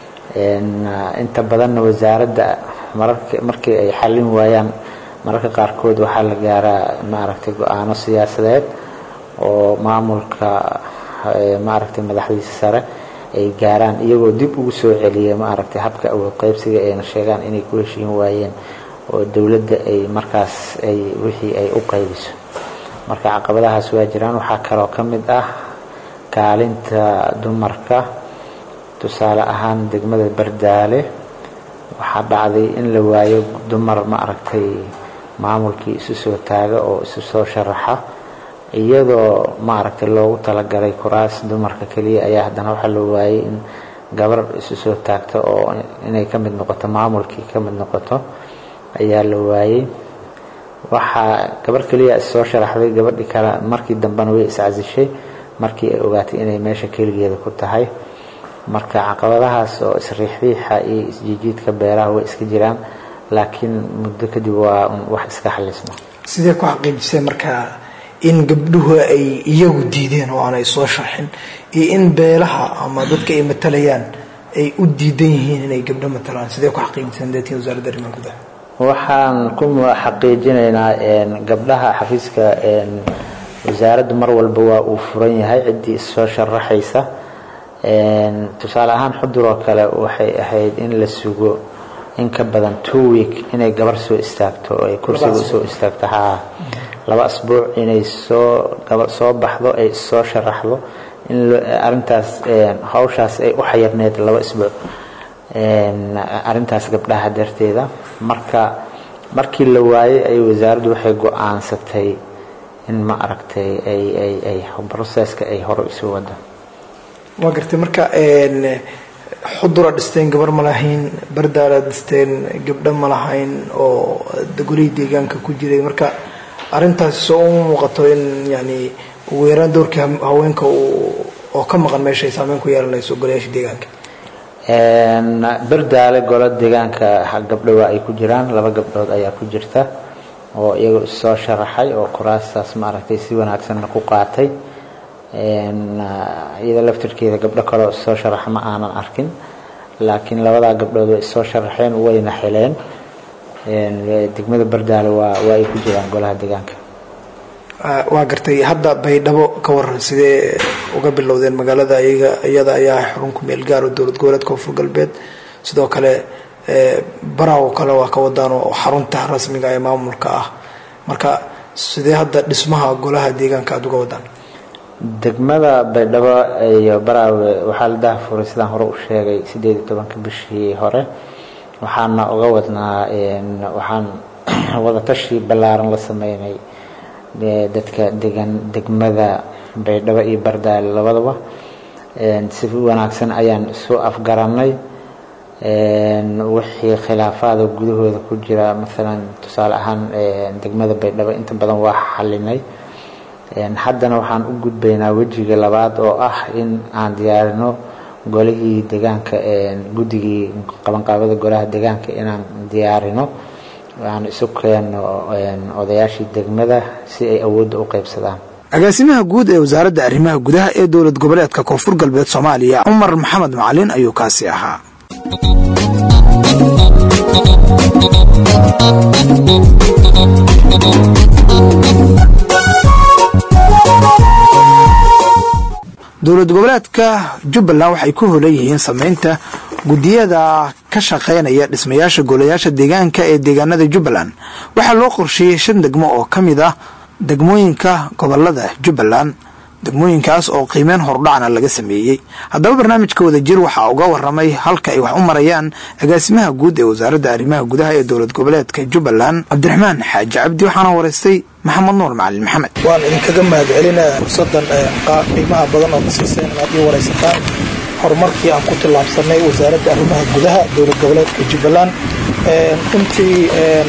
inta badanna wasaaradda markii ay xallin waayaan mararka qaarkood waxaa la gaaraa maaragtay go-aano siyaasadeed oo maamulka maaragtay madaxdiisa sare ay gaaraan iyagoo dib ugu soo celiya maaragtay habka awood qaybsiga ayna sheegaan inay ku heshiin waayeen oo dowladda ay markaas ay wixii ay u qaybiso marka caqabadahaas waa jiraan waxaa kaloo ka mid ah kaalinta dumarka tusaale ahaan degmada bardaale waxaa dhacday in la waayo dumar ma aragtay maamulkii isu soo taaga oo isu soo sharaxa iyadoo maaragtay loogu talagalay kuraas dumarka keliya ayaa haddana waxaa la waayay in gabar isu soo taagto oo inay ka mid noqoto maamulkii ka mid noqoto ayaa la waayey waxaa gabar keliya issoo sharaxday gabadhii kale markii dambena way iscasishay markii ay ogaatay inay meesha keligeeda ku tahay marka caqabadahaas oo isriixriixa iyo isjiijiidka beeraha way iska jiraan laakiin muddo kadib waa wax iska xalisma sidee ku xaqiijisay markaa in gabdhuhu ay iyagu diideen oo aanay soo sharxin iyo in beelaha ama dadka ay matalayaan ay u diidan yihiin inay gabdho matalaan sidee ku xaqiijiseen deetiin wasaaradda arrimaha gudaha waxaan ku xaqiijinaynaa gabdhaha xafiiska wasaaraddu mar walba waa uu furan yahay ciddii issoo sharaxaysa tusaale ahaan xudur oo kale waxay ahayd in la sugo in ka badan two week inay gabar soo istaagto oo ay kursiga soo istaagto haa laba asbuuc inay soo gabar soo baxdo ay soo sharaxdo in arintaas hawshaas ay u xayirneyd laba asbuuc arintaas gabdhaha darteeda marka markii la waayey ay wasaaraddu waxay go-aansatay in ma aragtay ay ay ay processka ay hore isu wado waa gartay marka xudura dhisteen gabar ma lahayn bardaala dhisteen gabdho ma lahayn oo golihii deegaanka ku jiray marka arintaasi soo uma muuqato in yani ugu yaraan doorkii haweenka oo ka maqan meesha ay saameyn ku yeelanayso golayaasha deegaanka bardaale golo deegaanka gabdho waa ay ku jiraan laba gabdhood ayaa ku jirta oo iyaga issoo sharaxay oo kuraastaas maaragtay si wanaagsanna ku qaatay iyada laftirkeeda gabdho kaleo issoo sharaxa ma aanan arkin laakiin labadaa gabdhood way issoo sharaxeen wayna heleen degmada bardaale waa waa ay ku jiraan golaha deegaanka waa gartay hadda baydhabo ka waran sidee uga bilowdeen magaalada iyaga iyada ayaa xarun ku meel gaar oo dowlad goboleedka koonfur galbeed sidoo kale baraw kale waa ka wadaan oo xarunta rasmiga ee maamulka ah marka sidee hadda dhismaha golaha deegaanka aada uga wadaan degmada baydhabo iyo baraawe waxaa la dahafuray sidaan hore u sheegay sideed iyo tobanka bishii hore waxaana uga wadnaa waxaan wadatashi ballaaran la sameynay dadka degan degmada baydhabo iyo bardaale labadaba si wanaagsan ayaan isu afgaranay wixii khilaafaada gudahooda ku jira maalan tusaale ahaan degmada baydhabo inta badan waa xalinay haddana waxaan u gudbaynaa wejiga labaad oo ah in aan diyaarino golihii deegaanka guddigii qabanqaabada golaha deegaanka inaan diyaarino aan isu keeno odayaashii degmada si ay awoodda u qaybsadaan agaasimaha guud ee wasaaradda arrimaha gudaha ee dowlad goboleedka koonfur galbeed soomaaliya cumar maxamed macalin ayuu kaasi ahaa dowlad goboleedka jubbaland waxay ku holan yihiin samaynta guddiyada ka shaqaynaya dhismayaasha golayaasha deegaanka ee deegaanada jubbaland waxaa loo qorsheeyey shan degmo oo ka mid ah degmooyinka gobolada jubbaland degmooyinkaas oo qiimeyn hordhacna laga sameeyey haddaba barnaamijka wadajir waxaa uga waramay halka ay wax u marayaan agaasimaha guud ee wasaaradda arrimaha gudaha ee dowlad goboleedka jubbaland cabdiraxmaan xaaji cabdi waxaana wareystay maxamed nuur macalin maxamed waan idinkaga mahad celinaa fursadan qiimaha badan oo nasiiseen inaad ii waraysataan horumarkii aan ku tillaabsanay wasaaradda arrimaha gudaha dowlad goboleedka jubbaland runtii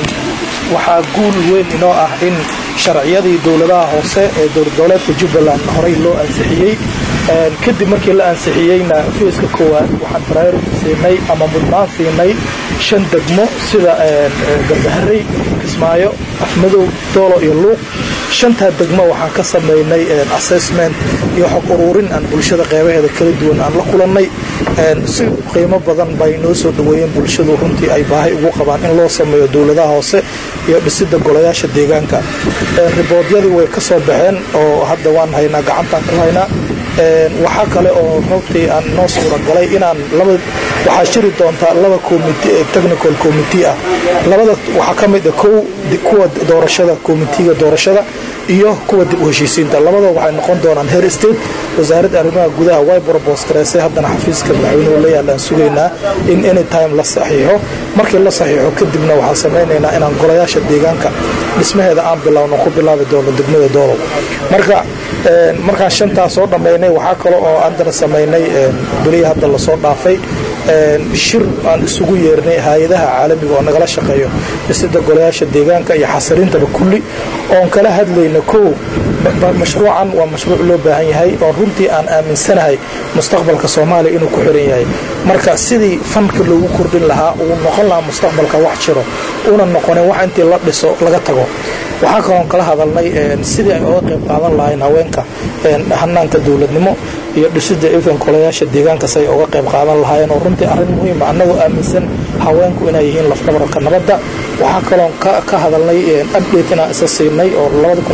waxaa guul weyn inoo ah in sharciyadii dowladaha hoose ee dowlad goboleedka jubbaland horey loo ansixiyey kadib markii la ansixiyeyna fiiska koowaad waxaan priority siinay ama mudnaan siinay shan degmo sida garbaharey kismaayo afmadow doolo iyo luuq shantaa degmo waxaan ka samaynay assessment iyo xog uruurin aan bulshada qeybaheeda kala duwan aan la kulannay si qiimo badan bay noo soo dhaweeyeen bulshadu runtii ay baahay ugu qabaan in loo sameeyo dowladaha hoose iyo dhisidda golayaasha deegaanka riboodyadii way ka soo baxeen oo hadda waan haynaa gacantaan ku haynaa waxaa kale oo runtii aan noo suuragalay inaan laba waxaa jiri doontaa laba technical committee ah labada waxaa ka mid ah kow kuwa doorashada committeega doorashada iyo kuwa dib u heshiisiinta labadoo waxay noqon doonaan her state wasaaradda arrimaha gudaha way probos gareysay haddana xafiiska madaxweynuhu la yaalaan sugaynaa in anytime la saxiixo markii la saxiixo kadibna waxaan samaynaynaa inaan golayaasha deegaanka dhismaheeda aan bilowno ku bilaabi doono degmada doolow marka markaan shantaas soo dhammaynay waxaa kale oo aandana samaynay beliya hadda lasoo dhaafay shir aan isugu yeernay hay-adaha caalamiga oo nagala shaqeeyo dhisida golayaasha deegaanka iyo xasilintaba kulli oon kala hadlayna kow mashruucan waa mashruuc loo baahan yahay oo runtii aan aaminsanahay mustaqbalka soomaaliya inuu ku xiran yahay marka sidii fanka loogu kordhin lahaa uu noqon lahaa mustaqbalka wax jiro una noqonin wax intii la dhiso laga tago waxaa kaloon kala hadalnay sidii ay oga qayb qaadan lahayn haweenka hanaanka dowladnimo iyo dhisida ifan golayaasha deegaanka say oga qayb qaadan lahaayeen oo runtii arrin muhiima annagoo aaminsan haweenku inay yihiin lafdabarka nabadda waxaa kaloon ka hadalnay update inaan isa siinay oo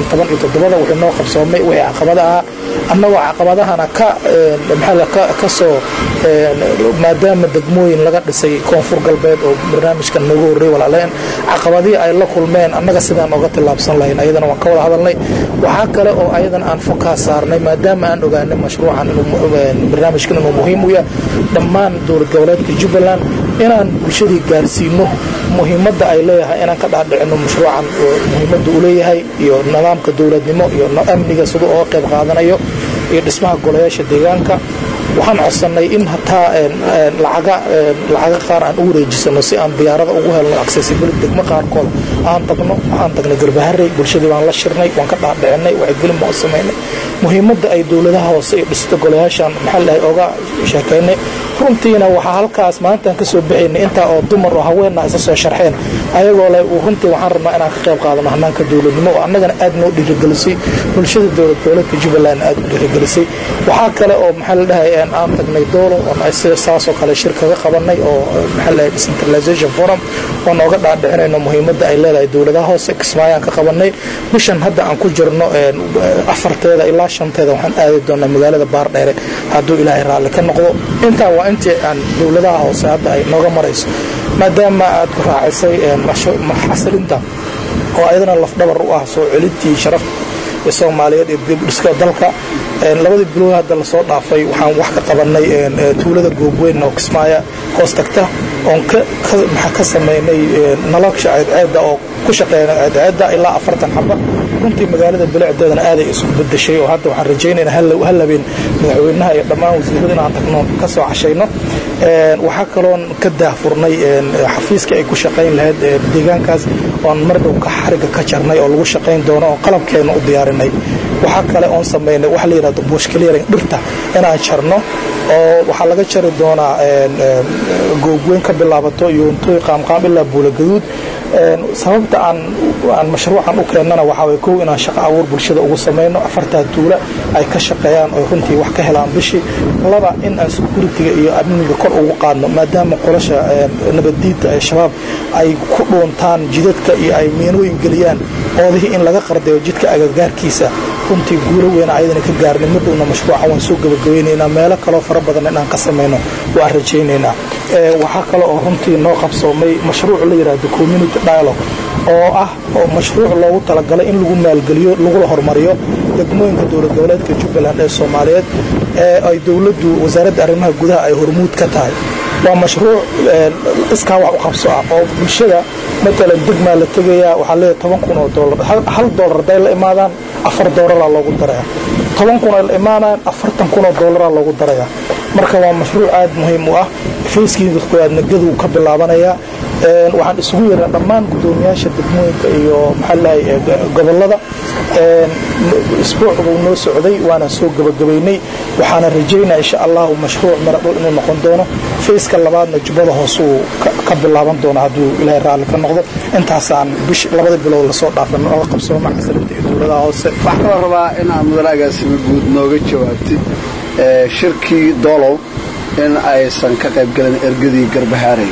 wixii noo qabsoomay wixii caqabada ahaa annagoo caqabadahana ka soo maadaama degmooyin laga dhisay koonfur galbeed oo barnaamijkan noogu horrey walaaleen caqabadihii ay la kulmeen annaga sidaan oga tillaabsan lahayn ayadana waan ka wada hadalnay waxaa kale oo ayadana aan fokaa saarnay maadaama aan ogaanay mashruucan barnaamijkan inuu muhiim u yahay dhammaan dowlad goboleedka jubbaland inaan bulshadii gaarsiino muhiimadda ay leeyahay inaan ka dhaadhicino mashruucan muhiimadda uu leeyahay iyo nidaamka dowladnimo iyo amniga siduu oga qayb qaadanayo iyo dhismaha golayaasha deegaanka waxaan codsannay in hataa lacaga qaar aan u wareejisano si aan diyaarada ugu helno accessibility degmo qaarkood aan tagno waxaan tagnay garbaharey bulshadii baan la shirnay waan ka dhaadhicinay wacyigelin baan u samaynay muhiimadda ay dowladaha hoose iyo dhisida golayaashan maxaa lahay oga sheekaynay runtiina waxaa halkaas maalintaan ka soo baxaynay intaa oo dumar oo haweenna isa soo sharxeen ayagoo leh runtii waxaan rabnaa inaan ka qayb qaadano hanaanka dowladnimo oo annagana aad noo dhiirigelisay bulshada dowlad goboleedka jubbaland aad u dhiirigelisay waxaa kale oo maxaa la dhahay aan tagnay doolo oo saasoo kale shir kaga qabanay oo maxaa la dhahay decentralization forum oo nooga dhaadhicinayno muhiimadda ay leedahay dowladaha hoose kismaayaan ka qabanay bishan hadda aan ku jirno afarteeda ilaa shanteeda waxaan aadi doonaa magaalada baardheere hadduu ilaahay raalli ka noqdo intaa waa intii aan dowladaha hoose hadda ay nooga marayso maadaama aad ku raacisay xasilinta oo ayadana lafdhabar u ah soo celintii sharafta ee soomaaliyeed ee dibdhiska dalka labadii bilood hadda lasoo dhaafay waxaan wax ka qabanay tuulada goobweyn oo kismaaya hoos tagta oon maxaa ka samaynay nolosha ceedceedda oo ku shaqeeyna ceedceedda ilaa afartan xaba runtii magaalada bilicdeedana aaday isku bedeshay oo hadda waxaan rajaynayna hal habeen madaxweynaha iyo dhammaan wasiirada inaan tagno ka soo cashayno waxaa kaloon ka daahfurnay xafiiska ay ku shaqayn lahayd deegaankaas oon mar dhow ka xariga ka jarnay oo lagu shaqayn doono oo qalabkeena u diyaarinay waxaa kale oon samaynay waxa la yidhahdo bushkaliyaring dhirta inaan jarno oo waxaa laga jari doonaa googweyn ka bilaabato yoontoy qaamqaam ilaa buulagaduud sababta aan aan mashruucan u keennana waxaa way kow inaan shaqo abuur bulshada ugu samayno afartaa tuula ay ka shaqeeyaan oo runtii wax ka helaan bishii laba in aan securitiga iyo amniga kor ugu qaadno maadaama qolasha nabaddiidta ee shabaab ay ku dhuuntaan jidadka iyo ay miinooyin geliyaan oodihii in laga qardayo jidka agagaarkiisa runtii guulo weyn ayadana ka gaarnay mar dhowna mashruucan waan soo gabagabaynaynaa meelo kaloo fara badan inaan ka samayno waan rajaynaynaa waxaa kale oo runtii noo qabsoomay mashruuc la yidhaahdo community dialogue oo ah oo mashruuc loogu talagalay in lagu maalgeliyo lagula hormariyo degmooyinka dowlad goboleedka jubbaland ee soomaaliyeed ee ay dowladdu wasaaradda arrimaha gudaha ay hormuud ka tahay waa mashruuc iskaa wax u qabso ah oo bulshada matalan degmaa la tegayaa waxaa leeyahay toban kun oo doolar hal doolar hadday la imaadaan afar doolaraa loogu daraya toban kun ay la imaanayaan afartan kun oo doolaraa loogu daraya marka waa mashruuc aad muhiim u ah fayskii dadkooaadna gaduu ka bilaabanayaa waxaan isugu yeernaa dhammaan guddoomiyaasha degmooyinka iyo maxaa lahay gobollada isbuuc buu noo socday waana soo gabagabaynay waxaana rajaynaa insha allahu mashruuc miradhul inuu noqon doono fayska labaadna jubbada hoosuu ka bilaaban doono hadduu ilaahay raalli ka noqdo intaasaan bish labada bilood lasoo dhaafan oga qabsamo macasilinta iyo dowladaha hoose waxaa kaloo rabaa inaad mudanaagaasima guud nooga jawaabtid shirkii doolow in aysan ka qaybgelin ergadii garbahaarey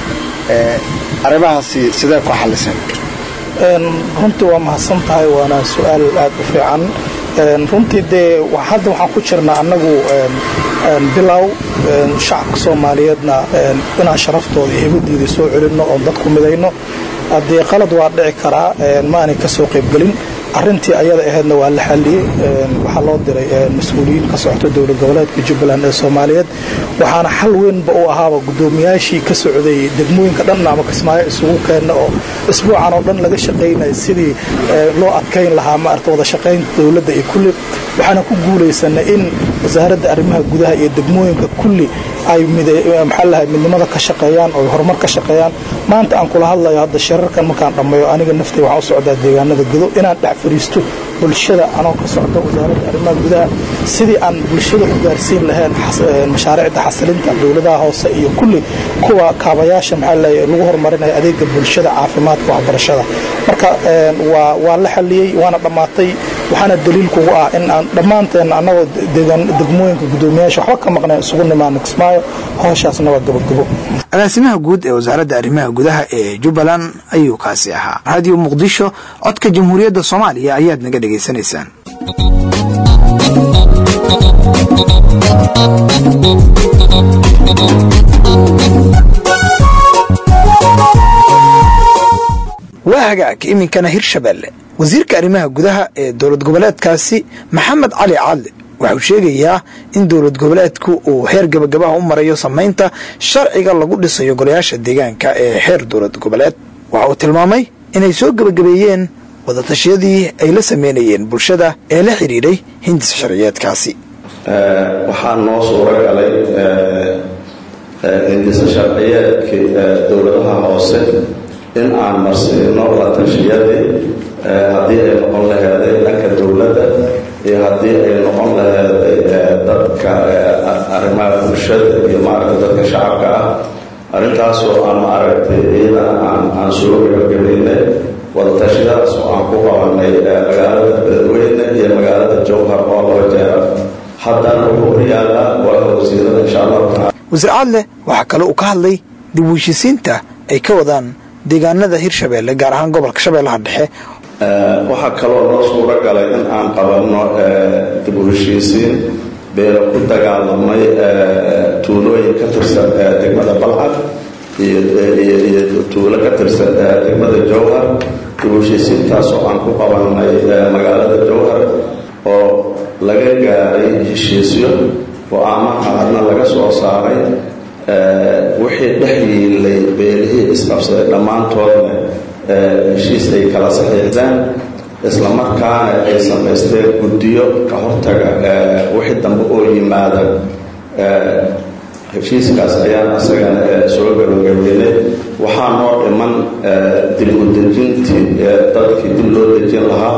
arrimahaasi sidee ku xalliseen runtii waa mahadsan tahay waana su-aal aad u fiican runtii dee hadda waxaan ku jirnaa annagu bilow shacabka soomaaliyeedna inaan sharaftooda iyo hibadiida soo celinno oo dadku midayno haddee qalad waa dhici karaa ma aanay ka soo qaybgelin arintii ayada ahaydna waa la xaliyey waxaa loo diray mas-uuliyiin ka socota dowlad goboleedka jubbaland ee soomaaliyeed waxaana xal weynba u ahaaba guddoomiyaashii ka socday degmooyinka dhan ama kismaayo isugu keenna oo isbuucan oo dhan laga shaqaynaya sidii loo adkayn lahaa maarata wada shaqaynta dowladda iyo kulli waxaana ku guulaysanay in wasaaradda arrimaha gudaha iyo degmooyinka kulli ay maxaa lahay midnimada ka shaqeeyaan oo horumar ka shaqeeyaan maanta aan kula hadlayo hadda shirarkan markaan dhammeeyo aniga naftay waxaan u socdaa deegaanada gudo inaan dhex fadhiisto bulshada anoo ka socda wasaaradda arrimaha gudaha sidii aan bulshada u gaarsiin lahayn mashaariicda xasilinta dowladaha hoose iyo kulli kuwa kaabayaasha maxaa lahay lagu horumarinayo adeega bulshada caafimaadka waxbarashada marka waa la xaliyey waana dhammaatay waxaana daliil kugu ah in aan dhammaanteena annagoo degmooyinka guddoomiyaasha waxba ka maqneen isugu nimaano kismaayo howshaasna waa gabogabo agaasimaha guud ee wasaaradda arrimaha gudaha ee jubbaland ayuu kaasi ahaa raadiyo muqdisho codka jamhuuriyadda soomaaliya ayaad naga dhegaysanaysaan waa hagaag iminkana hirshabeelle wasiirka arrimaha gudaha ee dowlad goboleedkaasi maxamed cali cadle waxau sheegayaa in dowlad goboleedku uu heer gabagabaha u marayo samaynta sharciga lagu dhisayo golayaasha deegaanka ee heer dowlad goboleed waxa uu tilmaamay inay soo gebagabeeyeen wadatashyadii ay la sameynayeen bulshada ee la xidhiidhay hindis sharciyeedkaasi waxaa noo suuro galay hindisa sharciyeedkii dowladaha hoose in aan marsiino latashiyadii haddii ay noqon laheeday dhanka dowladda iyo haddii ay noqon laheeday dadka arrimaha bulshada iyo maaragta dadka shacabka ah arrintaasoo aan maaragtay iyadana aan aan soo gabagabaynay wadatashyadaas oo aan ku qabanay magaalada beledweyne iyo magaalada jowhar oo laba jeera haddana wuxuu horyaalaa golaha wasiirada insha allahu tacala wasiir cadle waxaa kale uu ka hadlay dib u heshisiinta ay ka wadaan deegaanada hirshabeelle gaar ahaan gobolka shabeellaha dhexe waxaa kaloo noo suuro galay in aan qabanno dib u heshiisiin beelo ku dagaalamay tuulooyin ka tirsan degmada balcad iyo tuulo ka tirsan degmada jowhar dib u heshiisiintaasoo aan ku qabannay magaalada jowhar oo laga gaaray heshiisyo go-aamo qaarna laga soo saaray wixii dhex yiilay beelihii isqabsaday dhammaantoodna heshiis ay kala saxiixdeen isla markaana ay samaysteen guddiyo ka hortaga wixii dambe oo yimaada heshiiskaas ayaan asagana soo gabagabeynay waxaa noo dhiman dib u dejintii dadkii dib loo dejin lahaa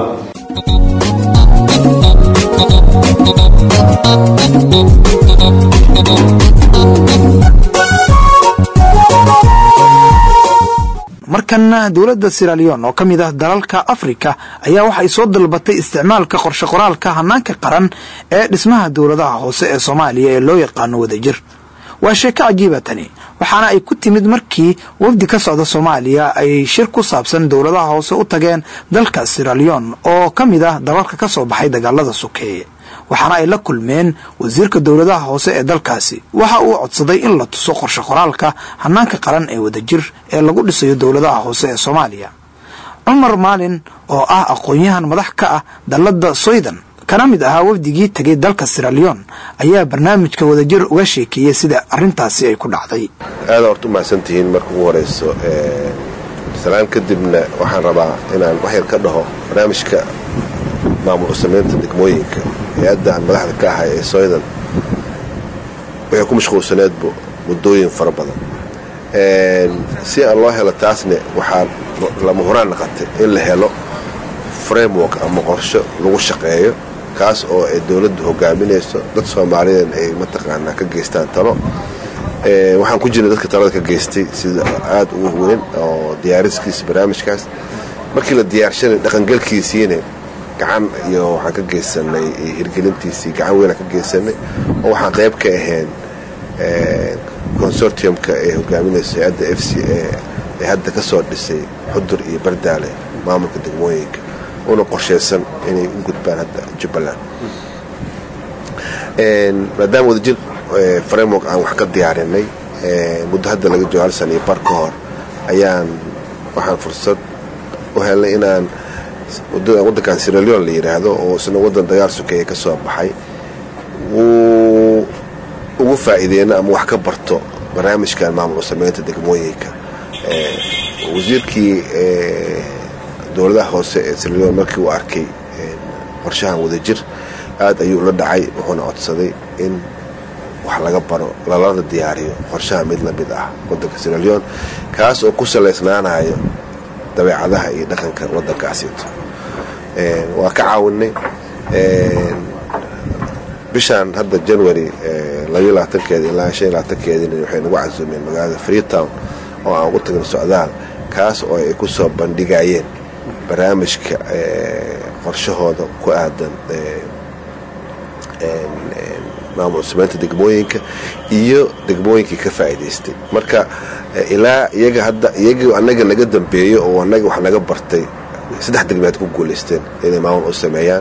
markana dowladda siralion oo ka mid ah dalalka afrika ayaa waxay soo dalbatay isticmaalka qorshe qoraalka hanaanka qaran ee dhismaha dowladaha hoose ee soomaaliya ee loo yaqaano wadajir waa sheeko cajiiba tani waxaana ay ku timid markii wafdi ka socda soomaaliya ay shir ku saabsan dowladaha hoose u tageen dalka siralion oo ka mid ah dalalka ka soo baxay dagaalada sokeeye waxaana ay la kulmeen wasiirka dowladaha hoose ee dalkaasi waxa uu codsaday in la tuso qorshe qoraalka hanaanka qaran ee wadajir ee lagu dhisayo dowladaha hoose ee soomaaliya cumar maalin oo ah aqoon-yahan madax ka ah dalladda soydan kana mid ahaa wafdigii tegay dalka siralion ayaa barnaamijka wadajir uga sheekeeyey sida arintaasi ay ku dhacday aada horta u mahadsantihiin marka ugu horeyso salaan kadibna waxaan rabaa inaan wax yar ka dhaho barnaamijka maamul usamaynta degmooyinka hay-adda aan madaxda ka ahay ee soydan waxay ku mashquulsaneedbu muddooyin fara badan si aan loo helo taasne waxaa lama huraan naqatay in la helo framework ama qorsho lagu shaqeeyo kaas oo ay dowladdu hogaaminayso dad soomaaliyeed ay mataqaanaa ka geystaan talo waxaan ku jirnay dadka talada ka geystay sida aada ugu weyn oo diyaariskiisa barnaamijkaas markii la diyaarshanay dhaqangelkiisiina gacan iyo waxaan ka geysanay hirgelintiisii gacan weynaan ka geysanay oo waxaan qayb ka ahayn consortiumka ee hogaaminaysa hay-adda f c a ee hadda ka soo dhisay xudur iyo bardaale maamulka degmooyinka una qorshaysan inay u gudbaan hadda jubbaland maadaama wadajir framework aan wax ka diyaarinay muddo hadda laga joogo hal sana iyo bar ka hor ayaan waxaan fursad u helnay inaan waddankan siralion la yidhaahdo oo isna waddan dagaal sokeeye ka soo baxay wuu ugu faa'iideyno ama wax ka barto barnaamijkan maamul samaynta degmooyinka wasiirkii dowladaha hoose ee siralion markii uu arkay qorshahan wadajir aad ayuu la dhacay wuxuuna codsaday in wax laga baro lalada diyaariyo qorshaha mid la mid ah waddanka siralion kaas oo ku salaysnaanayo dabeecadaha iyo dhaqanka waddankaasito waa ka caawinay bishaan hadda january keeda ilaa keedina waxay nagu casuumeen magaalada freetown oo aan ugu tagin socdaal kaas oo ay ku soo bandhigayeen barnaamijka qorshahooda ku aadan maamul samaynta degmooyinka iyo degmooyinkii ka faa'iidaystay marka ilaa iyaga hadda iyagii annaga naga dambeeyo oo annaga wax naga bartay saddex degmeed ku guulaysteen inay maamul u sameeyaan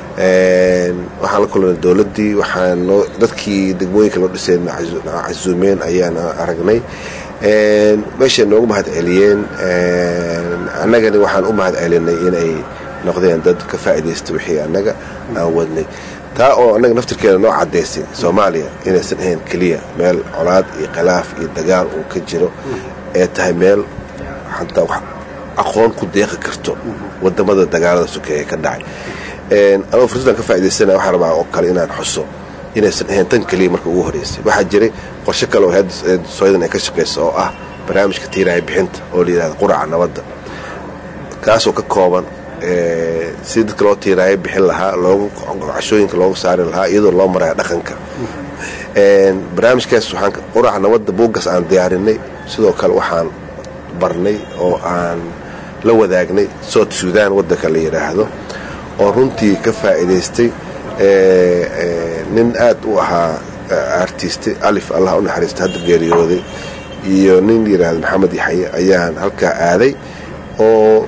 waxaan la kulnay dowladdii waxaan dadkii degmooyinka loo dhisay casuumeen ayaan aragnay meeshay noogu mahad celiyeen annagani waxaan u mahad celinay inay noqdeen dad ka faa'iidaysta wixii annaga aan wadnay taa oo annaga naftirkeeda noo caddaysay soomaaliya inaysan ahayn keliya meel colaad iyo khilaaf iyo dagaal uu ka jiro ee tahay meel xataa wax aqoon ku deeqi karto wadamada dagaalada sokeeye ka dhacay anoo fursadaan ka faa'idaysana waxaan rabaa oo kale inaan xuso inaysan ahayn tan keliya marka ugu horreysay waxaa jiray qorshe kale oo hay-adda sooyadan ay ka shaqayso oo ah barnaamijka tiiraaya bixinta oo la yidhahda quraca nabadda kaasoo ka kooban si dadka loo tiiraayo bixin lahaa loogu cashooyinka loogu saari lahaa iyadoo loo maraya dhaqanka barnaamijkaas waxaan quraca nabadda buuggas aan diyaarinay sidoo kale waxaan barnay oo aan la wadaagnay south sudan waddanka la yidhaahdo oo runtii ka faa'iidaystay nin aad u ahaa artiste alif allah u naxariista hadda geeriyooday iyo nin yidhaahdo maxamed yaxye ayaan halkaa aaday oo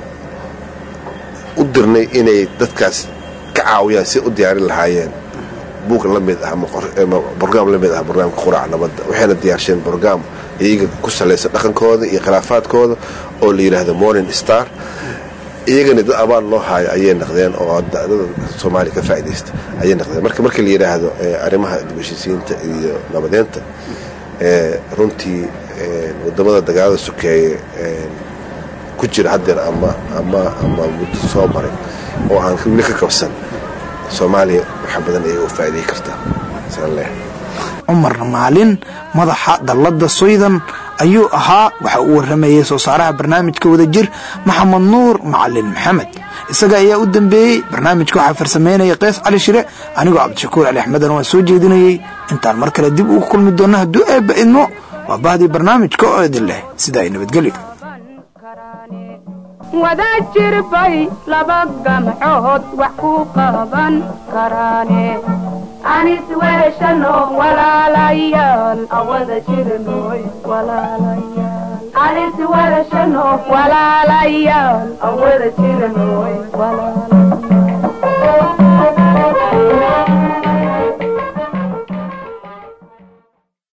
u dirnay inay dadkaas ka caawiyaan si u diyaarin lahaayeen buug la mid ah brograam la mid ah barnaamijka quraca nabadda waxayna diyaarsheen brograam iyaga ku salaysan dhaqankooda iyo khilaafaadkooda oo la yidhaahdo morning star iyagana dad abaal loo haayo ayay naqdeen oo dada soomaaliya ka faa'iidaysta ayay naqdeen marka markii la yidhaahdo arrimaha dibheshiisiinta iyo nabadeynta runtii wadamada dagaalada sokeeye ku jira haddeer ama ama ama muddo soo maray oo aan weli ka kabsan soomaaliya waxa badan ayay u faa'iiday kartaa saan leehay cumar maalin madaxa dallada soydan ayuu ahaa waxa uu waramayey soo saaraha barnaamijka wadajir maxamed nuur macalin maxamed isaga ayaa u dambeeyey barnaamijka waxaa farsameynaya kees cali shire anigoo cabdishakuur cali axmedana waan soo jeedinayey intaan mar kale dib ugu kulmi doonno hadduu eebba idmo waa bahdii barnaamijka oo idin leh sida ay nabadgelyo wada jirbay laba gamcood wax ku qaban karaane anis weeshano walaalayaal awada jirnoy walaalayaal anis weeshano walaalayaal awada jirnoy walaalayaal